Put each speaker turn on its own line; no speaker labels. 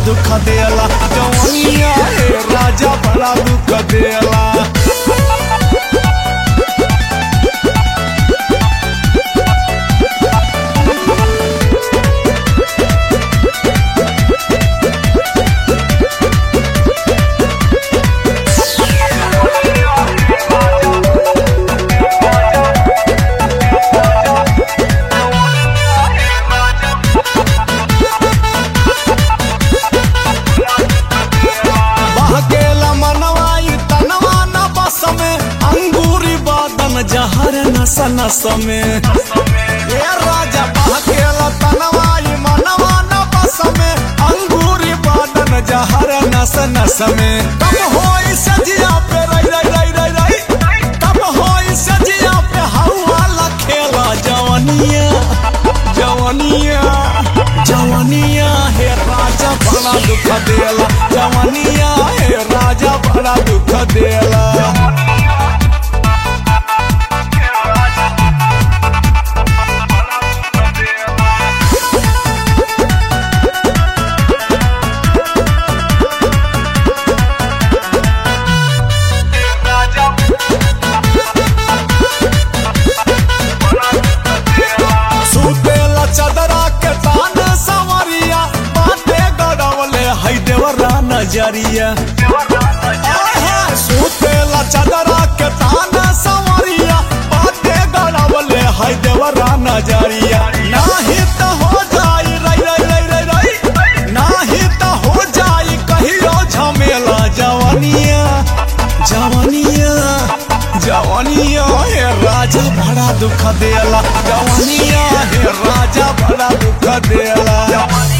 दुख देला जवानिया हे राजा बड़ा दुख देला बहकेला मनवाई तनवा न बस में अंगूरी बादन जहर नस नस में ये राजा बहकेला तनवाई मनवा न बस में अंगूरी बादन जहर नस नस में कब होई सजिया पे रई रई रई रई रई कब होई सजिया पे हवा लखेला जवनिया जवनिया जवनिया हे राजा बड़ा दुख देला जवनिया हे राजा बड़ा दुख देला सुतेला चदरा के तान सवरिया बाते गड़वले है देवरा नजरिया आहा, सुतेला चदरा के तान सवरिया बाते गड़वले है देवरा नजरिया नाही त हो जाई रई रई रई रई रई नाही त हो जाई कहियो झमेला जवनिया जवनिया जवनिया हे राजा बड़ा दुख देला जवनिया हे राजा बड़ा दुख देला